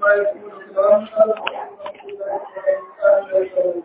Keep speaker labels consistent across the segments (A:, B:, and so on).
A: عما يصفون سلام على المرسلين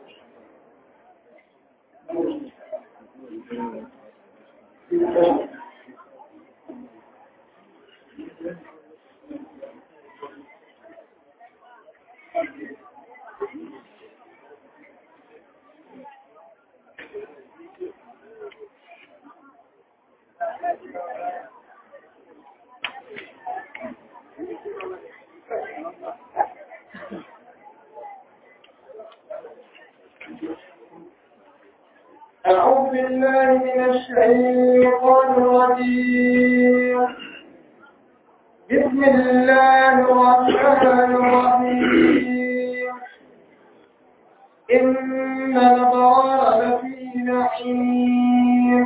A: أعوذ بالله من الشيطان الرجيم بسم الله الرحمن الرحيم إن الأبرار لفي نعيم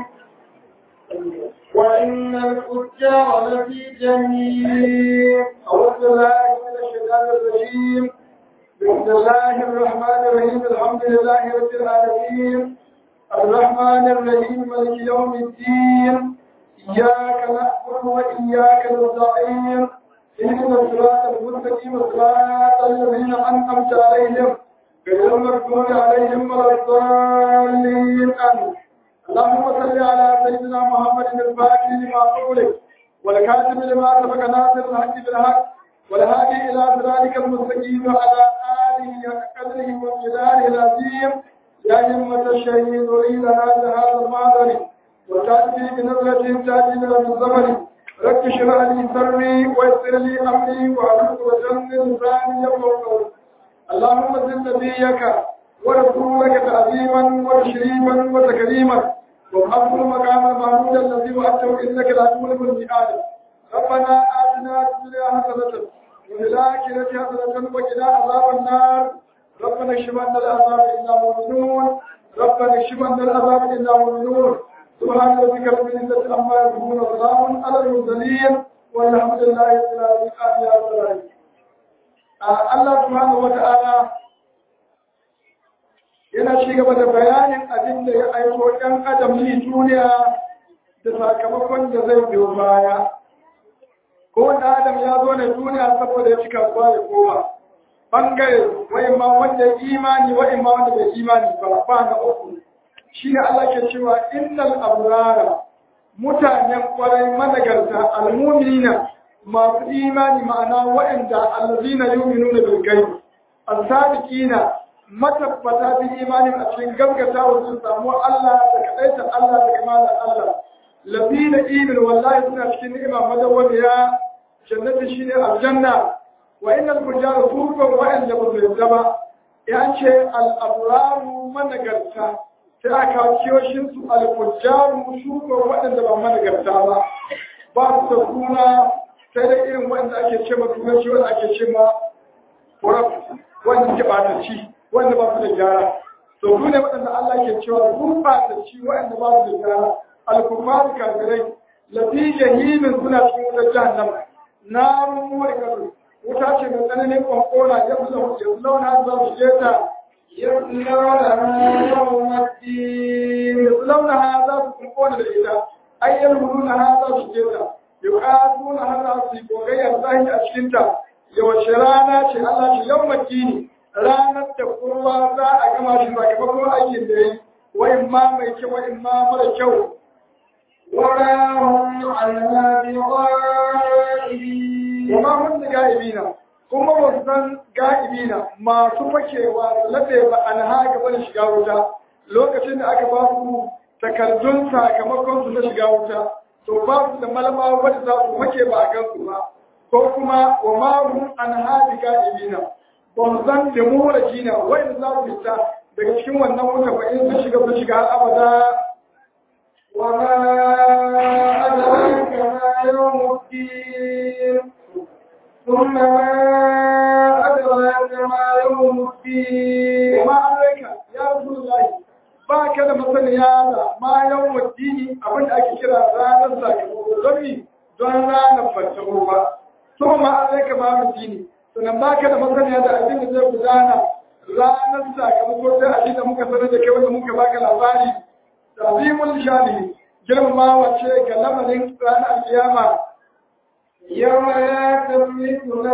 A: وإن الفجار لفي جحيم أعوذ بالله من الشيطان الرجيم بسم الله الرحمن الرحيم الحمد لله رب العالمين الرحمن الرحيم مالك يوم الدين إياك نعبد وإياك نستعين اهدنا الصراط المستقيم صراط الذين أنعمت عليهم غير المغضوب عليهم ولا الضالين آمين اللهم صل على سيدنا محمد الفاتح لما قولك والكاتب لما سبق ناصر الحق بالحق والهادي إلى صراطك المستقيم وعلى آله قدره ومقداره العظيم يا همة الشهيد أريد هذا هذا المعذر وتأتي بنظرة تأتي من الزمن رب اشرح لي صدري ويسر لي أمري وأعرف وجن لساني يفقهوا قولي اللهم زد نبيك ورسولك تعظيما وتشريفا وتكريما وابعثه المقام المحمود الذي وعدته انك لا تولد الميعاد ربنا اتنا في الدنيا حسنه وفي الاخره حسنه وقنا عذاب النار ربنا اكشف عنا العذاب انا مؤمنون ربنا اكشف عنا العذاب انا مؤمنون سبحان ربك رب العزه عما يصفون وسلام على المرسلين والحمد لله رب العالمين امين يا رب العالمين Allah subhanahu wa ta'ala yana ci gaba da bayanin abin da ya aiko ɗan adam ni duniya da sakamakon da zai biyo baya. Ko wanda adam ya zo ne duniya saboda ya cika kasuwa ya koma. Bangare wa'in ma wanda ya imani wa'in ma wanda bai imani ba ba na uku. Shi ne Allah ke cewa innal abrara mutanen kwarai managarta almuminina masu imani ma'ana waɗanda allazina yu'minuna bil ghaib as-sadiqina matabbata bil imani a cikin gaskata wa sun samu Allah da kadaita Allah da kamalan Allah labina ibil wallahi suna cikin ni'ima madawwamiya jannati shine aljanna wa innal fujara furqan wa in lam yuzaba ya ce al-abraru managarta sai aka kiyoshin su al-fujaru shugo waɗanda ba managarta ba ba su da suna sai dai irin wanda ake ce ma turanci wanda ake ce ma kuraf wanda ke ɓatacci wanda ba su da gyara to su ne waɗanda Allah ke cewa sun ɓatacci wanda ba su da gyara alkufaru kafirai lafi jahimin suna cikin wutar jahannama na rummuwar kasu wuta ce mai tsananin kwankona ya fi launa za su je ta yaslaunaha za su kwankona da ita ayyar huluna za su je ta yuqatuna hana su gogayyar zahi a cikin ta yawace rana ce Allah ce yau makini ranar da kowa za a gama shi sakamakon aikin da yi wa in ma mai kyau wa in ma mara kyau warahum alna bi ghaibi wa ma hum ghaibina kuma ba su san ga'ibina masu fakewa su laɗe ba an haka bane shiga wuta lokacin da aka ba su takardun sakamakon su na shiga wuta to ba su da malama wadda za su make ba a kansu ba ko kuma wa mahum an hadi ga'ibina ba mu san da mu da jina wanda za su fita daga cikin wannan wuta ba in sun shiga sun shiga har abada wa ma adraka ma yawmuddin thumma ma adraka ma yawmuddin wa ma adraka ya rasulullahi ba ka da masaniya da ma yau waddini abin da ake kira ranar sakamako don mi don ranar fattaro ba to ma an zai kama waddini sannan ba ka da masaniya da abin da zai gudana ranar sakamako sai abin da muka sanar da kai wanda muka baka labari tazimul shani girmamawa ce ga lamarin ranar kiyama
B: يوم لا تملك نفس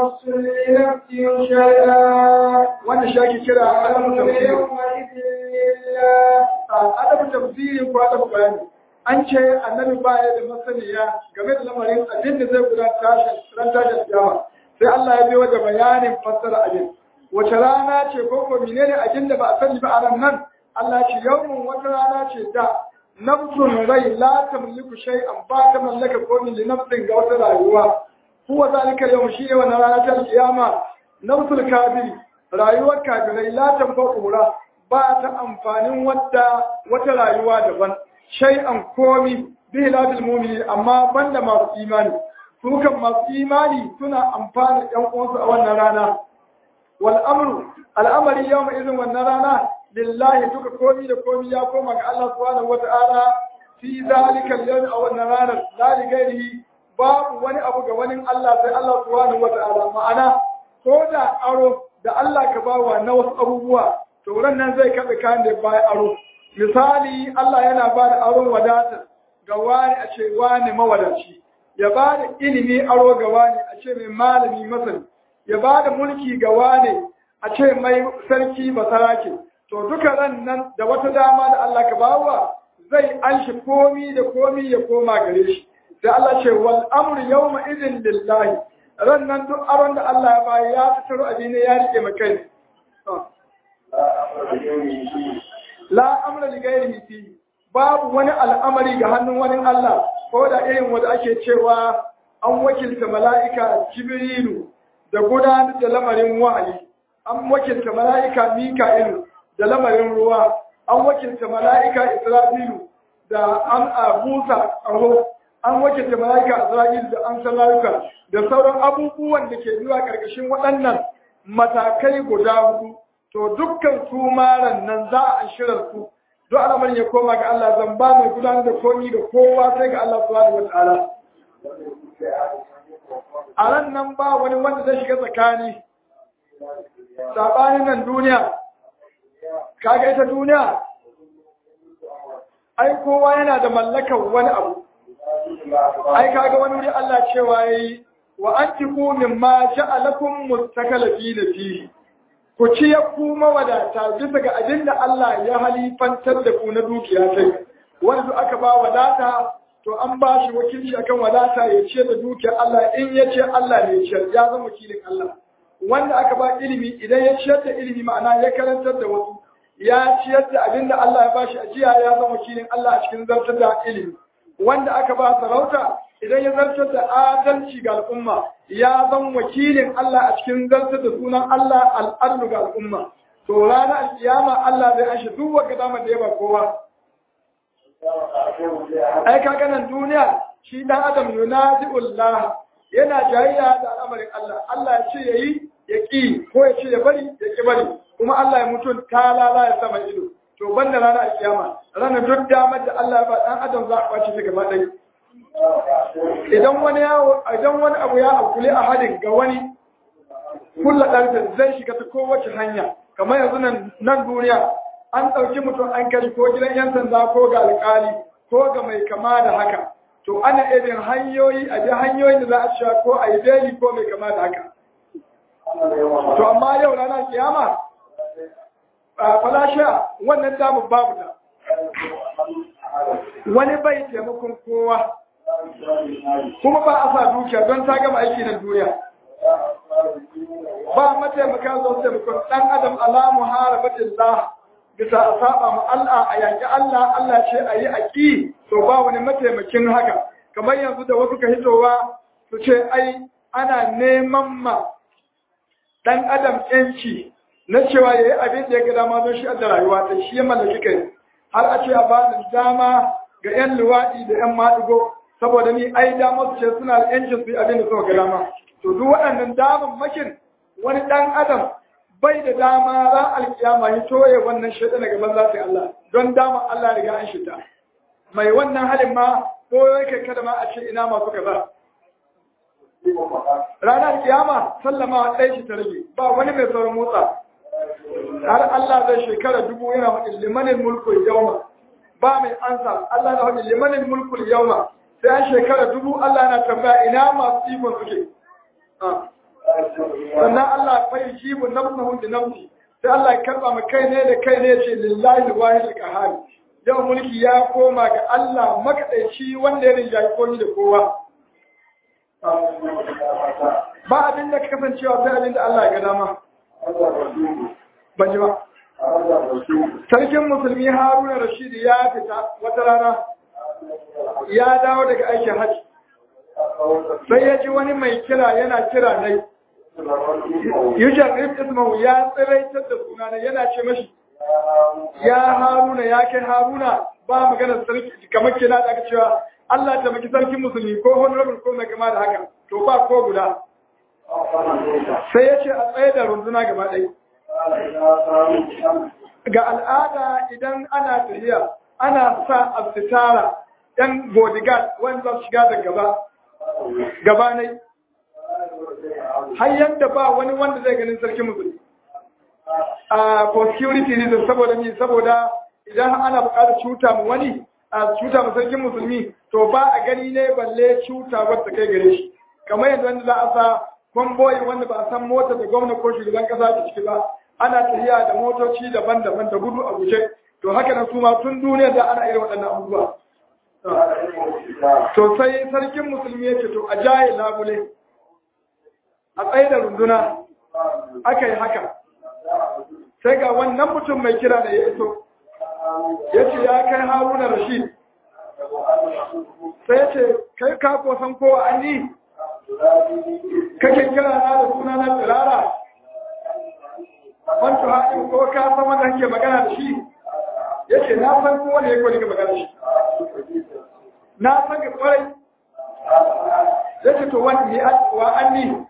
A: نفس لنفس شيئا
B: wannan shi ake kira adabu tafsiri
A: يومئذ لله
B: adabu tafsiri ko adabu bayani an ce annabi baya da masaniya game da lamarin abin da zai gudanar tashin ran tashin kiyama sai Allah ya biyo da bayanin fassara abin wace rana ce ko ko menene abin da ba a sani ba a ran nan Allah ya ce yawmun wata rana ce da nafsun rai la tamliku shay'an ba ta mallaka komai li nafsin ga wata rayuwa huwa zalika yawm shi ne wannan rana ta kiyama nafsul kafiri rayuwar kafirai la tanfa'ura ba ta amfanin wadda wata rayuwa daban shay'an komi bihi ladil mu'minin amma banda masu imani su kan masu imani suna amfani ɗan uwansu a wannan rana wal amru al'amari yawma idin wannan rana lillahi duka komi da komi ya koma ga Allah subhanahu wata'ala fi zalika al-yawm a wannan ranar la li ghairihi babu wani abu ga wani Allah sai Allah subhanahu wata'ala ma'ana ko da aro da Allah ka bawa na wasu abubuwa to ran nan zai kaɗa kayan da baya aro misali Allah yana ba da aron wadata ga wani a ce wani mawadaci ya ba da ilimi aro ga wani a ce mai malami masani ya ba da mulki ga wani a ce mai sarki basarake to duka ran nan da wata dama da Allah ka bawa zai anshi komi da komi ya koma gare shi sai Allah ce wal amru yawma idin lillahi ran nan duk aron da Allah ya bayi ya tattaro abin ne ya rike makai la amra li ghairihi fi babu wani al'amari ga hannun wani Allah ko da irin wanda ake cewa an wakilta mala'ika Jibrilu da gudanar da lamarin wahayi an wakilta mala'ika Mika'ilu da lamarin ruwa an wakilta mala'ika Isra'ilu da an abusa aho an wakilta mala'ika Isra'ilu da an salayuka da sauran abubuwan da ke zuwa ƙarƙashin waɗannan matakai guda hudu to dukkan su maran nan za a shirar su duk al'amarin ya koma ga Allah zan ba mai gudanar da komi da kowa sai ga Allah subhanahu wataala a ran nan ba wani wanda zai shiga tsakani sabanin nan duniya kaga ita duniya ai kowa yana da mallakar wani abu ai kaga wani wuri Allah cewa yayi wa antiqu mimma ja'alakum mustakalifina fihi ku ci ya ku mawadata bisa ga abin da Allah ya halifantar da ku na dukiya sai wanda duk aka ba wadata to an ba shi wakilci akan wadata ya ce da dukiyar Allah in ya ce Allah ne ya ya zama wakilin Allah wanda aka ba ilimi idan ya ciyar da ilimi ma'ana ya karantar da wasu ya ciyar da abin da Allah ya ba shi ajiya ya zama wakilin Allah a cikin zartar da ilimi wanda aka ba sarauta idan ya zartar da adalci ga al'umma ya zan wakilin Allah a cikin zartar da sunan Allah al'adu ga al'umma to ranar alkiyama Allah zai ashe duk wanda dama da ya ba kowa ai kaga nan duniya shi dan adam yunazi'ullah yana jayayya da al'amarin Allah Allah ya ce yayi ya ki ko ya ce ya bari ya ki bari kuma Allah ya mutun talala ya sama ido to banda ranar alkiyama ranar duk damar da Allah ya ba dan adam za a kwace ta gaba ɗaya idan wani idan wani abu ya akule a hadin ga wani kulla ɗarfe zai shiga ta kowace hanya kamar yanzu nan nan duniya an ɗauki mutum an kai ko gidan yan sanda ko ga alƙali ko ga mai kama da haka to ana irin hanyoyi a ji hanyoyin da za a sha ko a yi beli ko mai kama da haka to amma yau ranar kiyama a falasha wannan damu babu ta wani bai taimakon kowa kuma ba a sa dukiya don ta gama aiki na duniya ba mataimaka zo taimakon ɗan adam alamu harabatin la bisa a saba ma Allah a yaƙi Allah Allah ce a yi aƙi to ba wani mataimakin haka kamar yanzu da wasu ka hitowa su ce ai ana neman ma ɗan adam ƴanci na cewa ya yi abin da ya ga dama don shi da rayuwa ta shi ya mallaki kai har a ce a ba dama ga 'yan luwaɗi da 'yan maɗigo saboda ni ai damar su ce suna da yancin su yi abin da suka ga dama to duk waɗannan daman makin wani ɗan adam bai da dama ran alkiyama ya toye wannan shaɗa daga banza sai Allah don dama Allah riga an shita mai wannan halin ma ko yake kada ma a ce ina masu kaza ranar kiyama sallama ɗaya shi ta rage ba wani mai sauran motsa har Allah zai shekara dubu yana faɗin limanin mulkul yauma ba mai ansa Allah na faɗin limanin mulkul yauma sai an shekara dubu Allah na tambaya ina masu ikon suke sannan Allah fa yujibu nafsahu bi nafsi sai Allah ya karba mu kai ne da kai ne ce lillahi wahid qahar yau mulki ya koma ga Allah makadaici wanda ya rinjaye komai da kowa ba abin da ka kasancewa sai abin da Allah ya ga dama ban ji ba sarkin musulmi haruna rashid ya fita wata rana ya dawo daga aikin hajji sai ya ji wani mai kira yana kira nai yushan rif ismahu ya tsiraitar da sunana yana ce mashi ya haruna ya kai haruna ba maganar sarki kamar kina da aka cewa Allah ta maki sarkin musulmi ko honorable ko mai kama da haka to ba ko guda sai ya ce a tsaye da runduna gaba ɗaya ga al'ada idan ana tafiya ana sa asitara yan bodyguard wanda su shiga da gaba gaba ne har yadda ba wani wanda zai ganin sarkin musulmi a for security reason saboda ni saboda idan ana buƙatar cuta mu wani a cuta mu sarkin musulmi to ba a gani ne balle cuta wadda kai gare shi kamar yadda wanda za a sa kwamboyi wanda ba a san mota da gwamna ko shugaban kasa ta ciki ba ana tafiya da motoci daban-daban da gudu a guje to haka nan su ma tun duniya da ana irin waɗannan abubuwa to sai sarkin musulmi ya ce to a jaye labule a tsaye da runduna aka yi haka sai ga wannan mutum mai kira da ya iso ya ce ya kai haruna rashid sai ya ce kai ka san kowa an yi kake kira na da suna na tsirara wancan haɗin ko ka san wanda kake magana da shi ya ce na san kowa ne ya kwani ka magana da shi na san ka kwarai ya ce to wani wa an ni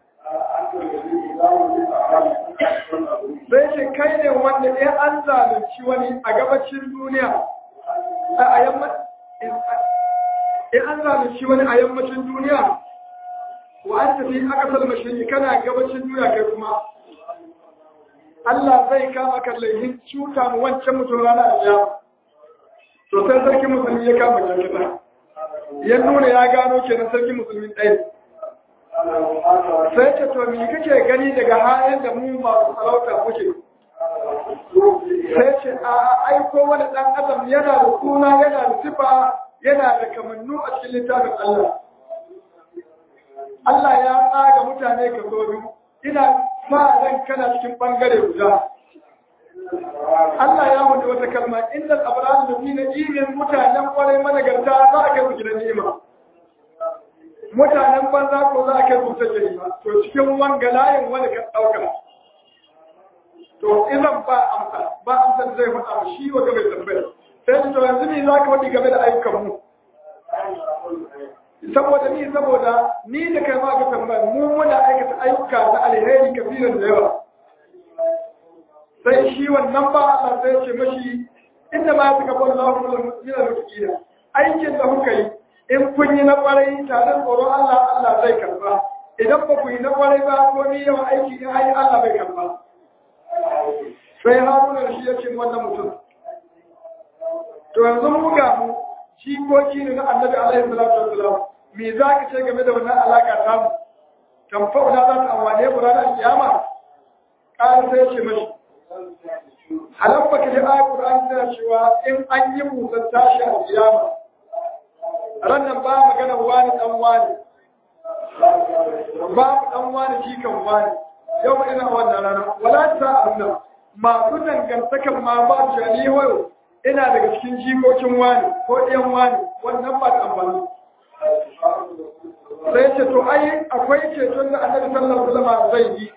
B: sai ce kai ne wanda ya an zalunci wani a gabacin duniya a yammacin an zalunci wani a yammacin duniya wa an tafi aka salma shi kana gabacin duniya kai kuma Allah zai kama kan laifin cuta mu wancan mutum rana a jiya to sai sarki musulmi ya kama jakita ya nuna ya gano kenan sarki musulmi ɗaya sai ce to me kake gani daga halin da mu masu sarauta muke sai ce a aiko wani ɗan adam yana da suna yana da sifa yana da kamannu a cikin littafin Allah Allah ya tsaga mutane ka zo biyu ina sa ran kana cikin bangare guda Allah ya wuce wata kalma innal abrar ladina imin mutanen kwarai managarta za a kai su gidan ni'ima mutanen banza ko za a kai su ta jarima to cikin wanga layin wani ka dauka to idan ba amsa ba amsa zai faɗa shi wa game tambaya sai to yanzu me za ka faɗi game da ayyukan mu saboda ni saboda ni da kai ma ga tambaya mu muna aikata ayyuka na alheri kafiran da yawa sai shi wannan ba Allah sai ce mashi inda ma suka bar Allah min al-mutaqina aikin da kuka yi in kun yi na kwarai tare da tsoron Allah Allah zai karba idan ba ku yi na kwarai ba ko ni yawan aiki in ai Allah bai karba sai Haruna da shi ya ce wannan mutum to yanzu mu ga mu shi ko shi ne na Annabi alaihi salatu wassalam me za ka ce game da wannan alaka ta mu tamfa'una za ta amwane mu ranar kiyama ƙara sai ya ce mashi halan baka ji ayat Qur'an tana cewa in an yi musan tashi a kiyama rannan ba magana wani dan wani ba dan wani jikan wani yau ma ina wannan rana wala ta Allah masu dangantakan ma ba su ni wayo ina daga cikin jikokin wani ko ɗayan wani wannan ba ta amfani sai ce to ai akwai ceton da annabi sallallahu alaihi wasallam zai yi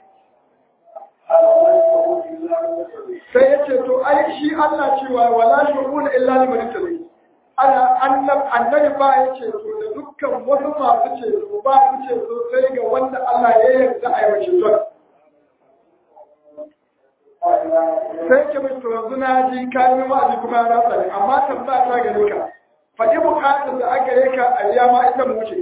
B: sai ya ce to ai shi Allah cewa wala shu'una illa liman tabi ana annab annabi ba ya ce to da dukkan wasu masu ce to ba su ce to sai ga wanda Allah ya yarda a yi ceton sai ke mai to yanzu na ji kayan wa'azi kuma na tsare amma tambaya ta gare ka faɗi buƙatar da aka gare ka a riya ma ita mu wuce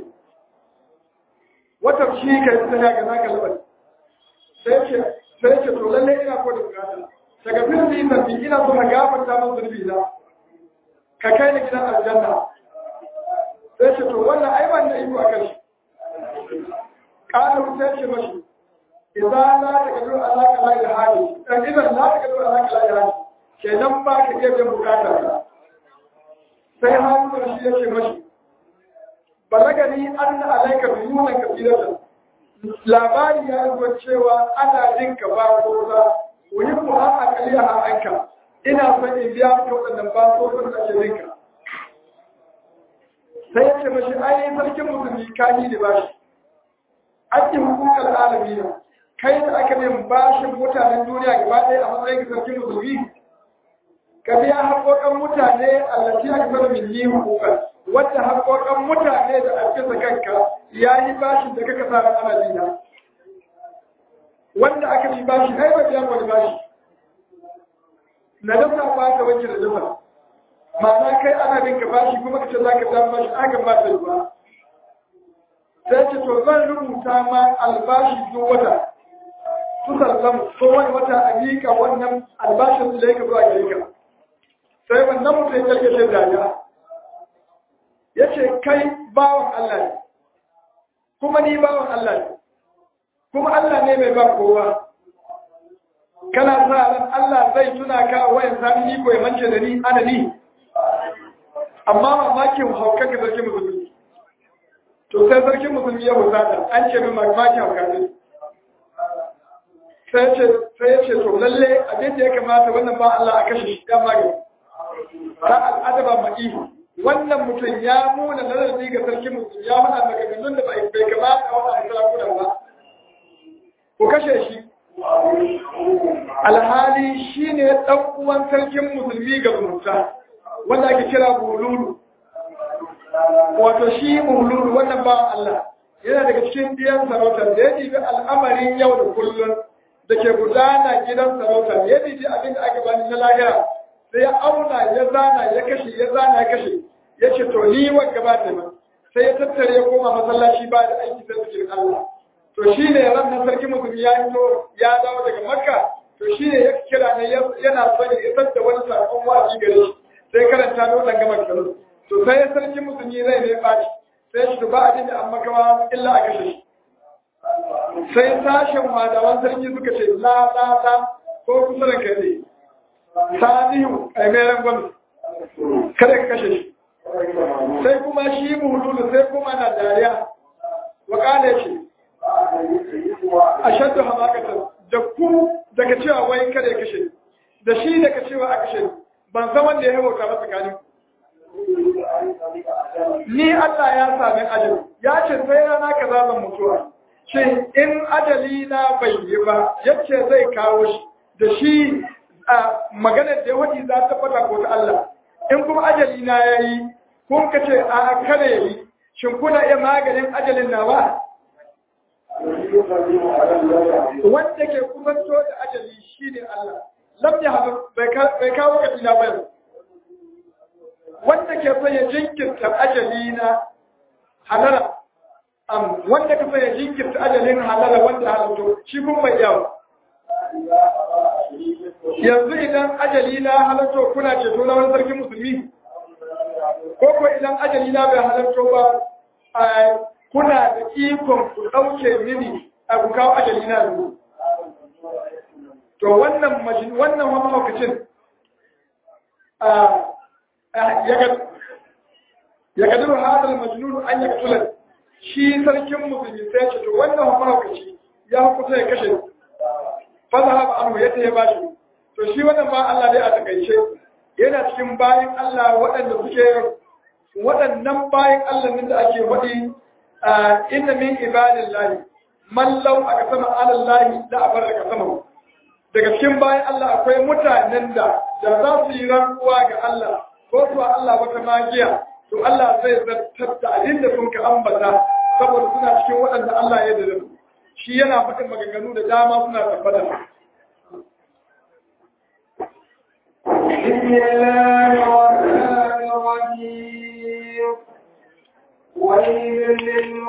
B: wata shi ka yi tsaya ga naka labari sai ce sai ce to lalle ina ko da bukata daga filin da yi ina so ka gafarta min zurbi na ka kai ni gidan aljanna sai ce to wannan ai ban da iko akan shi kana sai ce mashi idan la ta kadu Allah ka lai hali dan idan la ta kadu Allah ka lai hali kenan ba ka iya biyan bukatar ka sai Haruna shi yake mashi balagani anna alayka biyunan kabiratan labari ya zo cewa ana jin ka ba ko za wani ku an akali a anka ina son in biya maka waɗannan ba ko sun da ke jinka sai ya ce mashi ai sarkin musulmi ka yi da bashi ake hukukar alami ne kai da aka min bashin mutanen duniya gaba ɗaya a matsayin sarkin musulmi ka biya haƙoƙan mutane allaci aka zama min yi hukukar wadda haƙoƙan mutane da ake kanka ya yi bashin da kaka sa ran ana dina wanda aka bi bashi ai ba biya wani bashi na dasa ba ka wanke da dasa ma'ana kai ana bin ka bashi kuma ka ce za ka samu bashi aka ba ta ba sai ce to zan rubuta ma albashi duk wata su sallamu ko wani wata a miƙa wannan albashin da ya ka zuwa gare ka sai wannan mutum ya kalkace dariya ya ce kai bawan Allah ne kuma ni bawan Allah ne kuma Allah ne mai ba kowa kana sa ran Allah zai tuna ka wayan sami ni ko ya mance da ni ana ni amma mamakin hauka ka sarki musulmi to sai sarki musulmi ya husata an ce min mamakin hauka ne sai ce sai ya ce to lalle abin da ya kamata wannan ba Allah a kashe shi ya magani ta al'adaba ma'i wannan mutum ya muna nazari ga sarki musulmi ya muna maganganun da bai kamata a wannan sarakunan ba ku kashe shi alhali shi ne ɗan uwan sarkin musulmi ga zumunta wanda ake kira bululu wato shi bululu wannan ba Allah yana daga cikin biyan sarautar da ya ɗibi al'amarin yau da kullum da ke gudana gidan sarautar ya ɗibi abin da aka bani na lahira sai ya auna ya zana ya kashe ya zana ya kashe ya ce to ni wa gaba da sai ya tattare ya koma masallaci ba da aiki sai zikirin Allah to shi ne ran na sarki musulmi ya fito ya dawo daga makka to shi ne ya kira ne yana son ya isar da wani sakon wa'azi gare shi sai karanta da wannan gama kalo to sai ya sarki musulmi zai ne baci sai shi ba abin da an makawa illa a kashe shi sai sashen wadawan sarki suka ce la la la ko kusa da kai ne sanihu kaimeren gwamnati kada ka kashe shi sai kuma shi muhululu sai kuma na dariya wakala ce a shaddu hamakatar da ku daga cewa wai kada ya kashe da shi daga cewa a kashe ban san wanda ya hauka ba tsakanin ni Allah ya sami ajali ya ce sai rana ka zan mutuwa ce in ajali na bai yi ba yace zai kawo shi da shi a maganar da yawanci za ta fata ko ta Allah in kuma ajali na ya yi kun ka ce a kada ya yi shin kuna iya maganin ajalin na ba wanda ke kusanto da ajali shi ne Allah lam ya haɗu bai kawo ka tina bayan wanda ke son ya jinkirta ajali na halara wanda ka son ya jinkirta ajalin halara wanda halatto shi kun bai yawa yanzu idan ajali na halatto kuna ceto na wani sarkin musulmi ko ko idan ajali na bai halatto ba kuna da ikon ku ɗauke mini a ku kawo ajali na yanzu. To wannan majin wannan wani mahaukacin ya kadiru hadal majnun an ya katula shi sarkin musulmi sai ce to wannan wani mahaukaci ya hukuta ya kashe fasa haɓa anu ya ya bashi to shi wannan ba Allah dai a takaice yana cikin bayan Allah waɗanda suke waɗannan bayan Allah nan da ake waɗi inna min ibadillahi man law aka sama alallahi da abar aka sama daga cikin bayan Allah akwai mutanen da da za su yi rantsuwa ga Allah ko su Allah wata magiya to Allah zai zartar da abin da sun ka ambata saboda suna cikin waɗanda Allah ya da shi yana faɗin maganganu da dama suna tabbata
A: بسم الله الرحمن الرحيم ويل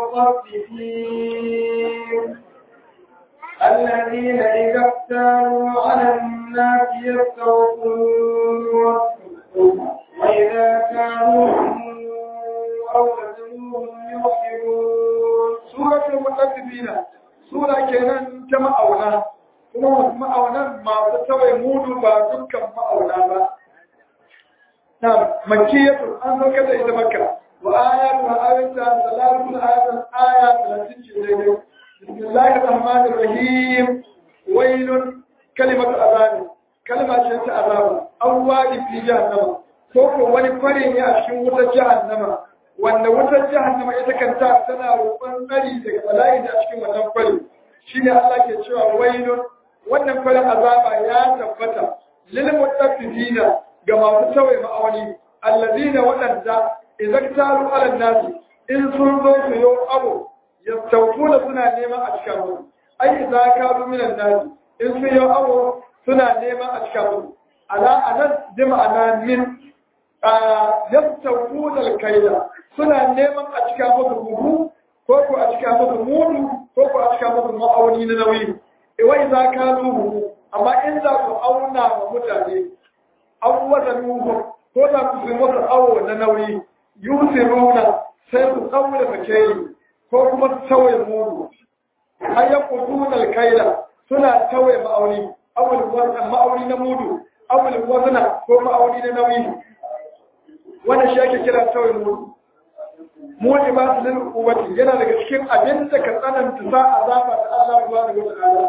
A: للمطففين الذين إذا اكتالوا على الناس يستوفون وإذا كانوا أو وزنوهم يخسرون
B: سورة المطففين سورة كنان ta ma'auna kuma ma'aunan masu tawai mudu ba dukkan ma'auna ba na makiyatu an sauka da ita makka wa ayatu wa ayatu salatu ayatu aya 30 ce daidai bismillahir rahmanir rahim wailun kalimatu azabi kalma ce ta azaba an wadi fi jahannama ko ko wani fare ne a cikin wutar jahannama wanda wutar jahannama ita kanta tana roƙon tsari daga bala'i da a cikin wannan fare shine Allah ke cewa wailun wannan fare azaba ya tabbata lil mutaffifina ga masu tawaye ma'auni allazina waɗanda idan taru ala nasi in sun zo su yo abu yastawfuna suna neman a cikin musu ai idza kanu minan nasi in sun yo abu suna neman a cikin musu ala anan bi ma'ana min yastawfuna al-kaila suna neman a cikin musu buhu ko ko a cikin musu mudu ko ko a cikin musu ma'auni na nauyi wa idza kanu buhu amma in za ku auna wa mutane an wata nuhu ko za ku fi masa awo na nauyi yusiruna sai su tsaure fakeri ko kuma su tauye mudu an yi kudunar kaila suna tauye ma'auni awul wannan ma'auni na mudu awul wazna ko ma'auni na nauyi wannan shi ake kira tauye mudu mudi ba su lil quwwati yana daga cikin abin da ka tsananta sa azaba da Allah subhanahu wa ta'ala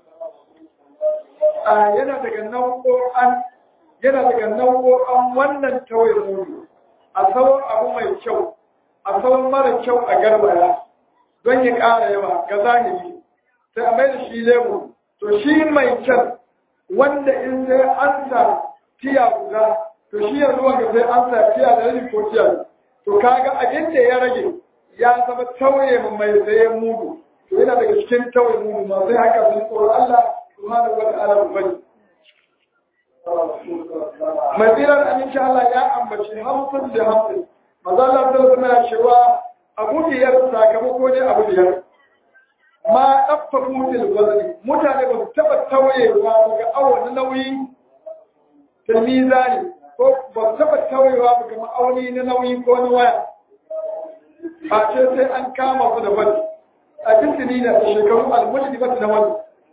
B: a yana daga nau'o'an yana daga nau'o'an wannan tawaye mudu a tsawon abu mai kyau a tsawon mara kyau a garbaya don ya ƙara yawa ga zahiri sai a mai da shi lemu to shi mai kyan wanda in sai an sa tiya guda to shi yanzu wanda sai an sa tiya da rabi ko tiya to kaga abin da ya rage ya zama tauye mai sayen mudu to yana daga cikin tauye mudu ma sai haka sun tsoro Allah subhanahu wa ta'ala bane mai tsirar aminci Allah ya ambaci hamsin da hamsin maza Allah ta suna cewa abu biyar sakamako ne abu biyar ma ɗaffa mutil wazani mutane ba su taɓa tauyewa daga awon nauyi tilmiza ne ko ba su taɓa tauyewa daga ma'auni na nauyi ko na waya a ce sai an kama su da wani a cikin da shekaru almulki ba su da wani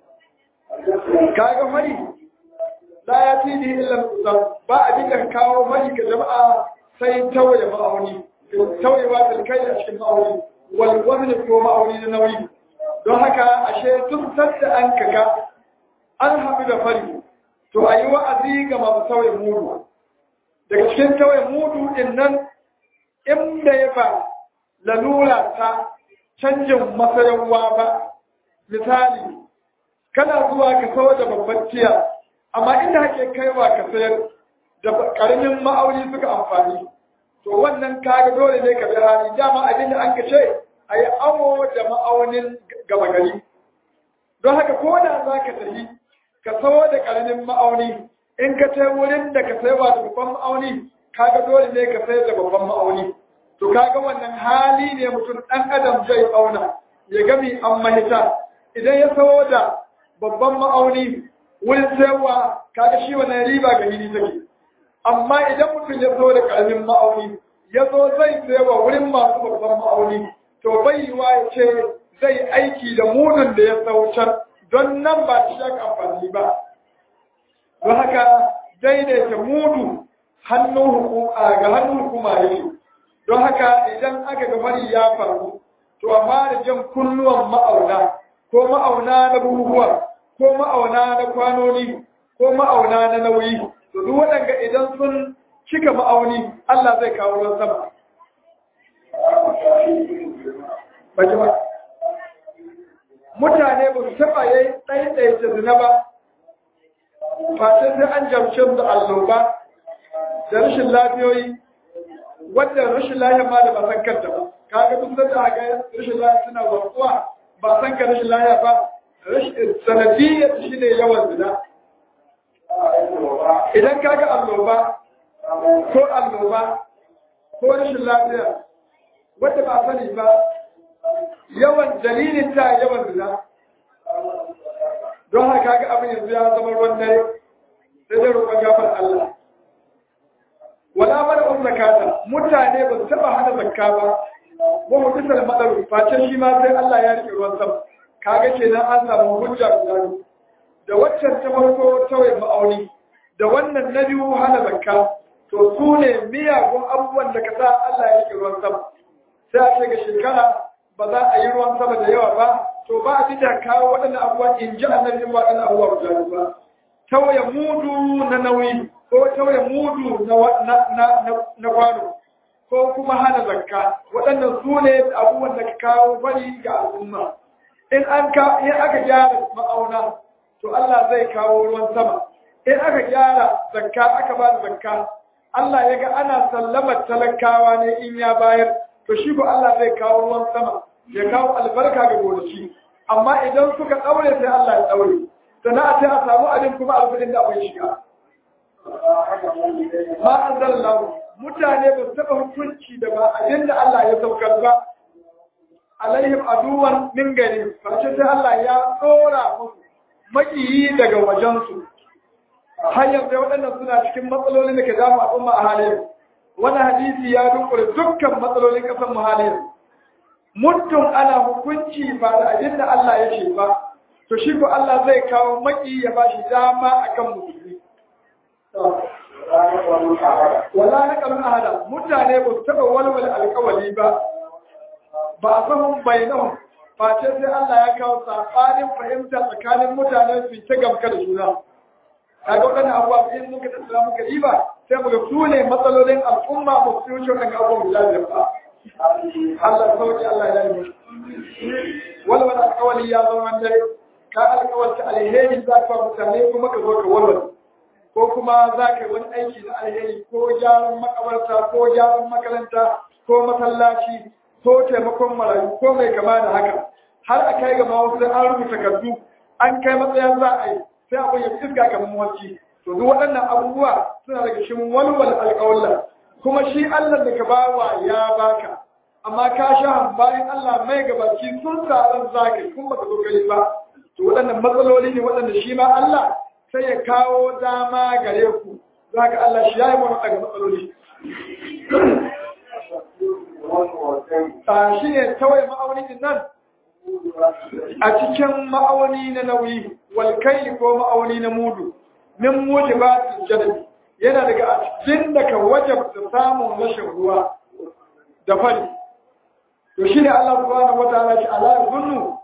B: kaga mari la ya fi ni illa mutsam ba a dinga kawo mari ga jama'a sai tawaye ma'auni tawayewa da kai a cikin ma'auni wal wazn ko ma'auni na nauyi don haka ashe tun sadda an kaga an haɗu da fari to a yi wa'azi ga masu tawaye mudu daga cikin tawaye mudu din nan inda ya ba lalura ta canjin masayarwa ba misali kana zuwa ka sayo da babban tiya amma inda hake kaiwa ka sayar da karamin ma'auni suka amfani to wannan kaga dole ne ka bi hali dama abin da an ka ce a yi awo da ma'aunin gaba gari don haka ko da za ka tafi ka sayo da karamin ma'auni in ka ce wurin da ka sayarwa da babban ma'auni kaga dole ne ka sayar da babban ma'auni to kaga wannan hali ne mutum ɗan adam zai auna ya gami an mahita idan ya sayo da babban ma'auni wurin sayarwa kaga shi wannan riba ga hili take amma idan mutum ya zo da karamin ma'auni ya zo zai sayarwa wurin masu babban ma'auni to bai yiwa ya ce zai aiki da mudun da ya saucar don nan ba shi aka amfani ba don haka daidaita mudu hannun hukuma ga hannun hukuma yake don haka idan aka ga fari ya faru to amma da jan kunnuwan ma'auna ko ma'auna na buhuhuwa ko ma'auna na kwanoni ko ma'auna na nauyi to duk waɗanda idan sun cika ma'auni Allah zai kawo ruwan sama Baji ba. Mutane ba su taɓa yi ɗaiɗaita zina ba, face sai an jamce da alloba da rashin lafiyoyi, wadda rashin lafiya ma da ba san kanta ba. Kaga duk da haka rashin lafiya suna warkuwa ba san ka rashin lafiya ba, sanadiyyar shi ne yawan zina. Idan kaga alloba ko alloba ko rashin lafiya wadda ba sani ba yawan dalilin ta yawan zina don haka ga abin yanzu ya zama ruwan dare sai dai roƙon gafar Allah wala mana um zakata mutane ba su taba hana zakka ba wa mu bisa madaru face shi ma sai Allah ya rike ruwan sama kaga kenan an samu hujja guda da waccan ta farko tawaye ma'auni da wannan na biyu hana zakka to su ne miyagun abubuwan da ka sa Allah ya yi ruwan sama sai a ce ga shekara ba za a yi ruwan sama da yawa ba to ba a ji da kawo waɗannan abubuwan in ji annabi ba waɗannan abubuwa guda ba tawaye mudu na nauyi ko tawaye mudu na kwano ko kuma hana zakka waɗannan su ne abubuwan da ka kawo fari ga al'umma in an ka in aka gyara ma'auna to Allah zai kawo ruwan sama in aka gyara zakka aka ba da zakka Allah ya ga ana sallamar talakawa ne in ya bayar to shi ko Allah zai kawo ruwan sama ya kawo albarka ga gonaki amma idan suka daure sai Allah ya daure sana'a sai a samu abin kuma alfadin da akwai shiga ma anzalallahu mutane ba su taɓa hukunci da ba abin da Allah ya saukar ba alaihim aduwan min gari face sai Allah ya tsora musu makiyi daga wajensu har yanzu waɗannan suna cikin matsalolin da ke damu al'umma a halin wani hadisi ya dunkure dukkan matsalolin ƙasar mu halin muddin ana hukunci ba da abin da Allah ya ce ba to shi ko Allah zai kawo maki ya ba shi dama akan musulmi wala na kalun ahada mutane ba su taɓa walwala alƙawali ba ba a sahun bainahum face sai Allah ya kawo saɓanin fahimta tsakanin mutane su ta gamka da juna kaga waɗannan abubuwa in muka tattara muka riba sai muga su ne matsalolin al'umma ba su wuce waɗannan abubuwan guda biyar ba Allah sauki Allah ya yi walwala alƙawali ya zama dare ka alƙawalta alheri za ka mutane kuma ka zo ka walwala ko kuma za ka yi wani aiki na alheri ko gyaran makabarta ko gyaran makaranta ko masallaci ko taimakon marayu ko mai kama da haka har a kai ga wasu an rubuta takardu an kai matsayin za a yi sai abin ya iska kamar mawarci to duk waɗannan abubuwa suna daga cikin walwal alƙawalla kuma shi Allah da ka bawa ya baka amma ka sha bayan Allah mai gabaci sun tsaron zaka kun baka zo kai ba to waɗannan matsaloli ne waɗanda shi ma Allah sai ya kawo dama gare ku zaka Allah shi ya yi wani daga matsaloli shi ne tawaye ma'auni din nan a cikin ma'auni na nauyi walkai ko ma'auni na mudu min mujibatin jadabi yana daga a cikin da ka wajabta samun rashin ruwa da fari to shi ne Allah subhanahu wataala shi ala yazunnu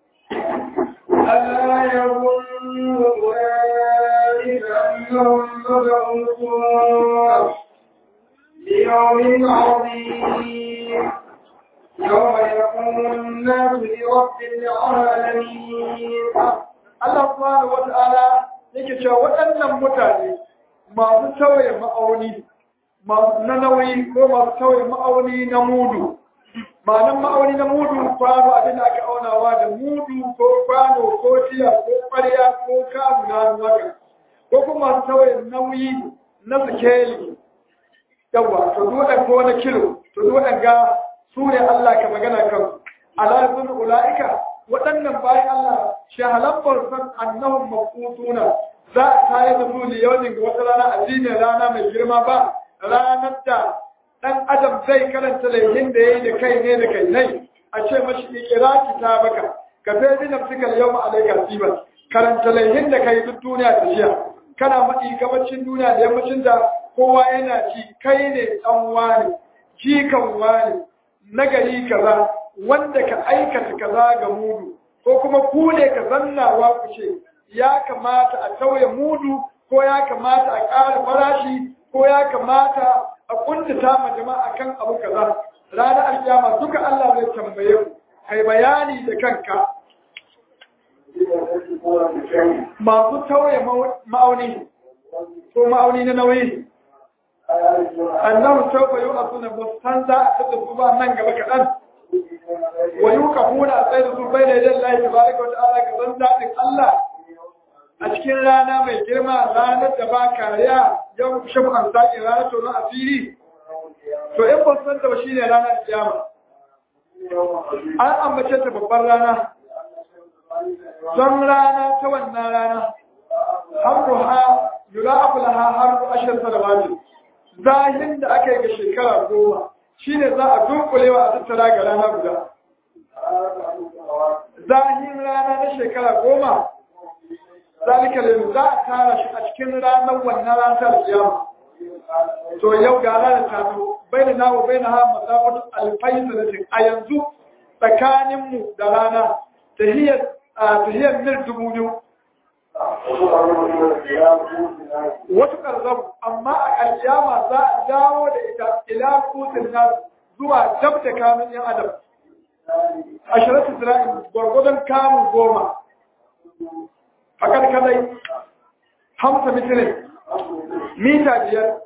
A: ألا يظن أولئك أنهم مبعوثون ليوم عظيم يوم يقوم الناس لرب العالمين
B: Allah subhanahu wata'ala yake cewa waɗannan mutane masu tauye ma'auni na nauyi ko masu tauye ma'auni na mudu ma'anan ma'auni na mudu kwano abin da aka aunawa da mudu ko kwano ko tiya ko ƙwarya ko kamu na haka ko kuma masu tauye nauyi na sikeli yawa to duwaɗan ko na kilo to duwaɗan ga su ne Allah ka magana kan ala sun ula'ika waɗannan bayan Allah shahalan san annahum maqutuna za a tayar da su liyaunin ga wata rana addinin rana mai girma ba ranar da ɗan adam zai karanta laihin da ya yi da kai ne da kai nai a ce mashi ikira kitabaka ka fi bi nafsikal yawma alayka siban karanta laihin da kai duk duniya ta jiya kana maɗi gabacin duniya da yammacin da kowa yana ci kai ne ɗan wani jikan wani nagari kaza wanda ka aikata kaza ga mudu ko kuma ku ne ka zannawa ku ce ya kamata a tauye mudu ko ya kamata a ƙara farashi ko ya kamata a kuntata ma jama'a kan abu kaza ranar alkiyama duka Allah zai tambaye ku kai bayani da kanka masu tauye ma'auni ko ma'auni na nauyi annahu sawfa yu'atuna mustanza ta tafi ba nan gaba kaɗan wa yuqafuna a tsaye da su bai da yadda Allah tabaraka wa ta'ala ga zan daɗin Allah a cikin rana mai girma ranar da ba kariya yau shafu an saƙi ranar tonon asiri to in ba san da ba shine ranar kiyama an ambace ta babbar rana don rana ta wannan rana harruha yura'afu laha harru ashir salawati zahin da aka yi ga shekara goma shine za a dunkulewa a tattara ga rana guda zahin rana na shekara goma zalika lil za a tara shi a cikin ranar wannan ranar kiyama to yau ga ranar ta zo baina na wa baina ha masafatu alfai sanatin a yanzu tsakanin mu da rana tahiyar tahiyar mil dubu biyu wasu karzabu amma a alkiyama za a dawo da ita ila kusin nas zuwa dab da kamun yan adam ashiratu zira'in gwargwadon kamun goma fakar kadai hamsa mitirin mita biyar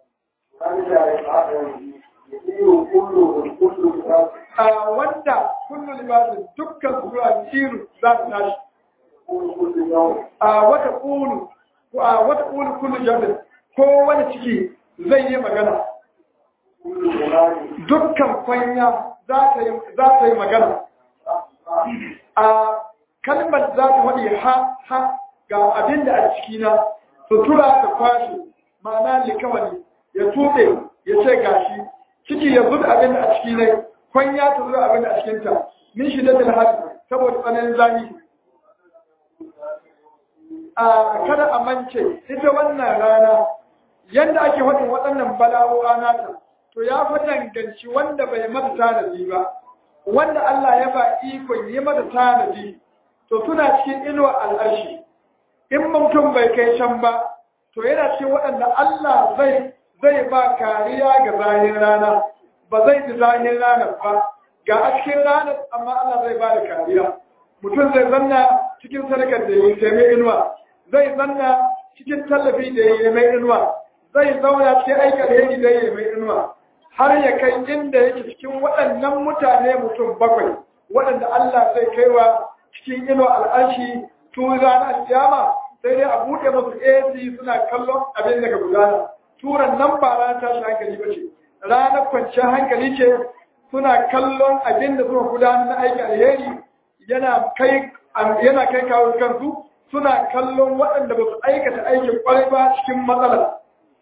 B: a wanda kullu libasin dukkan zuwa tiru za su tashi a wata ƙulu a wata ƙulu kullu jami'in ko wani ciki zai yi magana dukkan kwanya za ta yi magana a kalmar za ta waɗe ha ha ga abin da a cikina sutura ta kwashe ma'ana likawani ya tuɓe ya ce gashi ciki ya zuba abin da a ciki ne kwanya ta zuba abin da a cikinta min shi da dalhari saboda tsananin zami a kada a mance ita wannan rana yadda ake waɗin waɗannan bala'o'a nata to ya fi danganci wanda bai mata tanadi ba wanda Allah ya ba ikon yi mata tanadi to suna cikin inuwa al'arshi in mutum bai kai can ba to yana cikin waɗanda Allah zai zai ba kariya ga zahin rana ba zai ji zahin ranar ba ga a cikin ranar amma Allah zai ba da kariya mutum zai zanna cikin sadakar da yi sai mai inuwa zai zanna cikin tallafi da yi mai inuwa zai zauna cikin aika da yi da yi mai inuwa har ya kai inda yake cikin waɗannan mutane mutum bakwai waɗanda Allah zai kaiwa cikin inuwa al'arshi tun ranar kiyama sai dai a buɗe masu AC suna kallon abin daga gudana turan nan ba ranar tashi hankali ba ce ranar kwanciyar hankali ce suna kallon abin da suka gudanar na aiki alheri yana kai yana kai kawo kansu suna kallon waɗanda ba su aikata aikin kwarai ba cikin matsala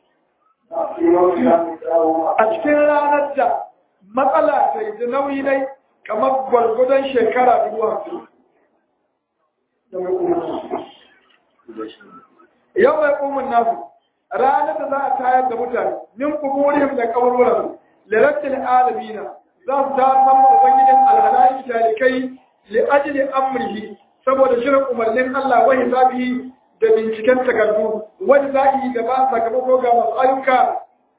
B: a cikin ranar da matsala ta yi nauyi dai kamar gwargwadon shekara dubu hamsin yau mai umun nasu ranar da za a tayar da mutane min kuburihim da kaburburan lirattil alamina za su ta sama ubangijin alhalayi talikai li ajli amrihi saboda shirin umarnin Allah wa hisabihi da binciken takardu wani za'i da ba sakamako ga masu ayyuka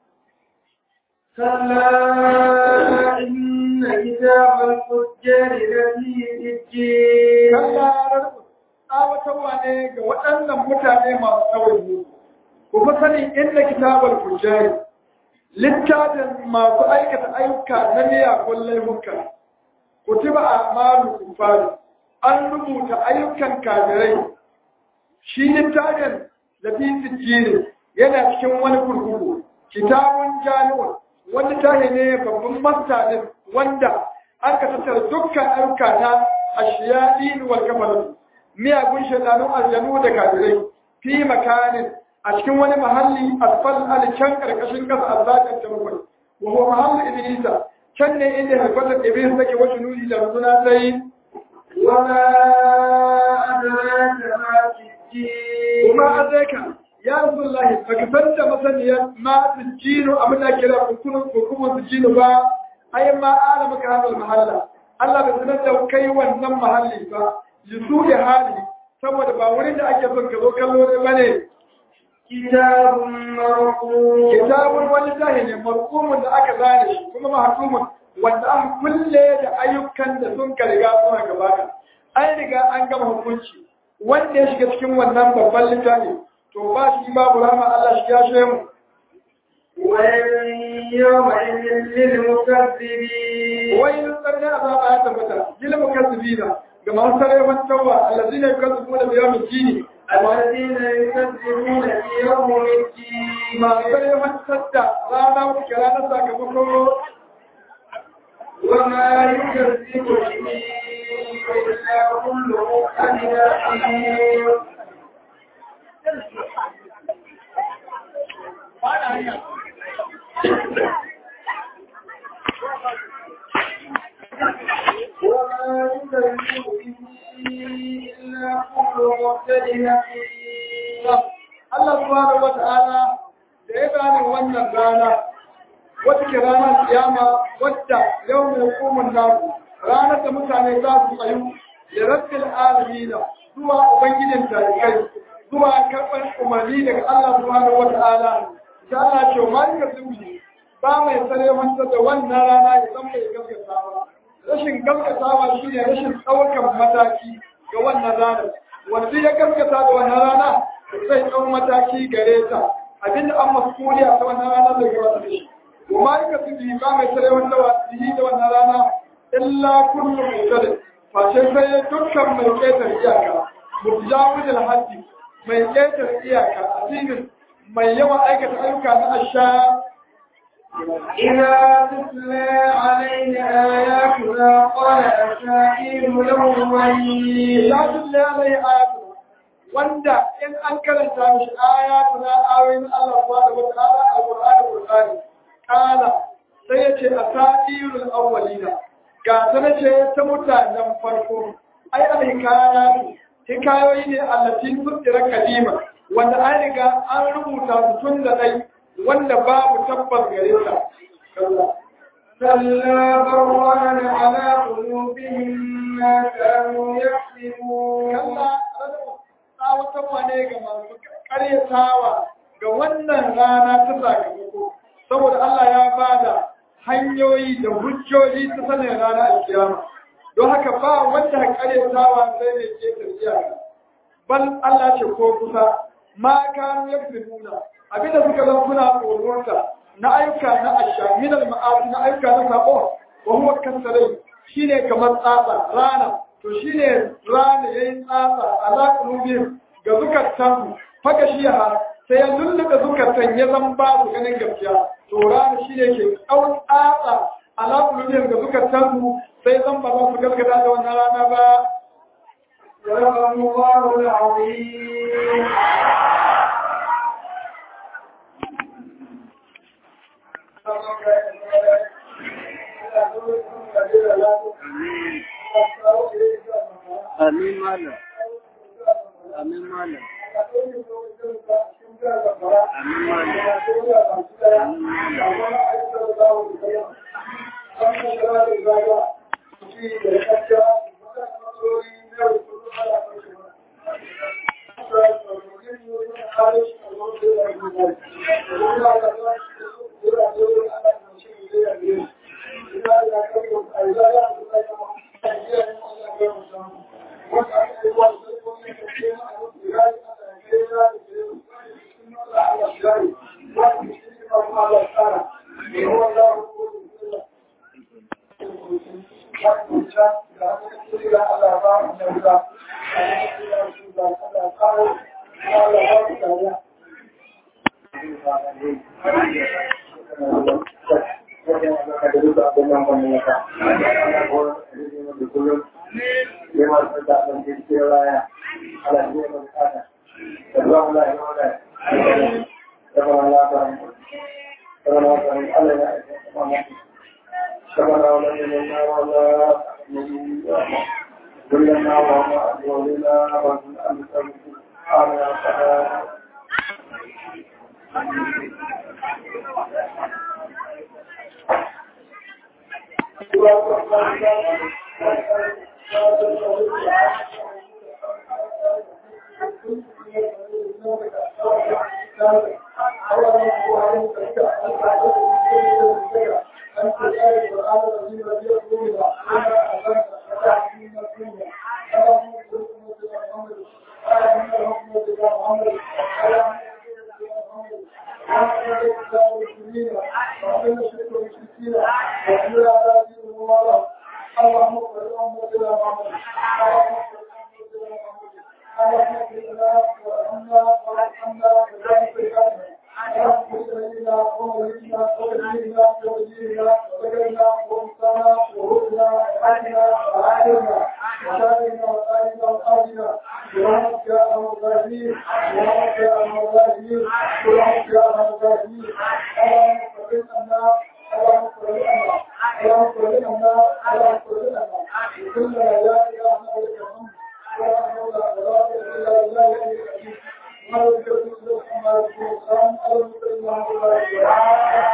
A: كلا إن كتاب الفجار لفي سجين
B: kallarar tsawatarwa ne ga waɗannan mutane masu tsawon ku fi sanin inda kitabar fujjari littafin masu aikata ayyuka na miyagun laifuka kutiba a malu kufari an rubuta ayyukan kafirai shi littafin da fi sijjini yana cikin wani kurkuku kitabun jami'un wani tahi ne babban mastanin wanda an ka tattara dukkan ayyuka na ashiyaɗi wal kafaru miyagun shaidanun aljanu da kafirai fi makanin a cikin wani mahalli asfal al can karkashin kasa azzakan ta bakwai wa huwa mahallu iblisa can ne inda harfatar iblis take wasu nuni da runduna sai
A: وما أدراك ما سجين
B: kuma azaka ya rasulullahi baka san da masaniyar ma sujjinu abin da kira hukumun hukumun sujjinu ba ai ma ana maka hadal mahalla Allah bai sanar da kai wannan mahalli ba yusu da hali saboda ba wurin da ake son ka zo kallo ne bane
A: كتاب مرقوم
B: kitabun wani zahi ne marqumun da aka zane shi kuma mahkumun wanda an kulle da ayyukan da sun ka riga suna gabata an riga an gama hukunci wanda ya shiga cikin wannan babban littafi to ba shi babu rama Allah shi ya shi mu
A: ويل يومئذ للمكذبين
B: wai tsarni azaba ya tabbata gil mukazzibina ga masu sarewan tawwa allazina yukazzibuna bi yawmid din
A: الذين يكذبون بيوم الدين
B: masu sarewan sadda rana wata kira na sakamako
A: وما يكذب به إلا كل مؤمن أثيم وما مختلفين
B: Allah subhanahu wata'ala da ya gane wannan rana wata ke ranar kiyama wadda yau mai hukumun nasu ranar da mutane za su tsayu da rabbil alamina zuwa ubangijin tarikai zuwa karɓar umarni daga Allah subhanahu wata'ala ta Allah ce ma ka zuci ba mai sare manta da wannan rana ya san mai gaskatawa rashin gaskatawa shine rashin ɗaukar mataki ga wannan ranar wanda ya gaskata da wannan rana zai ɗau mataki gare ta abinda an masuliya ta wannan rana zai gaba da shi kuma ka su bi ba mai tare wanda wasihi da wannan rana illa kullu mutade face sai dukkan mai ƙetar iyaka mujawidul haddi mai ƙetar iyaka asirin mai yawan aikata ayyuka na asha
A: إذا تتلى عليه آياتنا قال أساطير الأولين
B: ya tulle alai ayatu wanda in an karanta mishi ayatu na ayoyin Allah subhanahu wa ta'ala alqur'ani qur'ani kala sai yace asatirul awwalina ga ta nace ta mutanen farko ai alhikayatu hikayoyi ne allati tudira kadima wanda an riga an rubuta su tun da dai wanda babu tabbas gare ta
A: كلا بران على قلوبهم ما كانوا يكسبون
B: kalla tsawatarwa ne ga masu karyatawa ga wannan rana ta sakamako saboda Allah ya bada hanyoyi da hujjoji ta sanin rana alkiyama don haka ba wanda karyatawa sai ne ke tarjiya bal Allah ce ko kusa ma kanu yakzibuna abinda suka zama suna tsoronta na ayyuka na asha min al ma'asi na ayyuka na sabo wa huwa kasarai shine kamar tsatsa rana to shine rana yayin tsatsa ala qulubihim ga zukatan faka shi ha sai ya lulluka zukatan ya zan ba su ganin gaskiya to rana shine ke tsawon tsatsa ala qulubihim ga zukatan sai zan ba za su gaskata da wannan rana ba
A: صدق الله العظيم
C: Amin malam. Amin malam. Amin malam.
B: إلا بالله العلي العظيم ما يذكر الله سبحانه وتعالى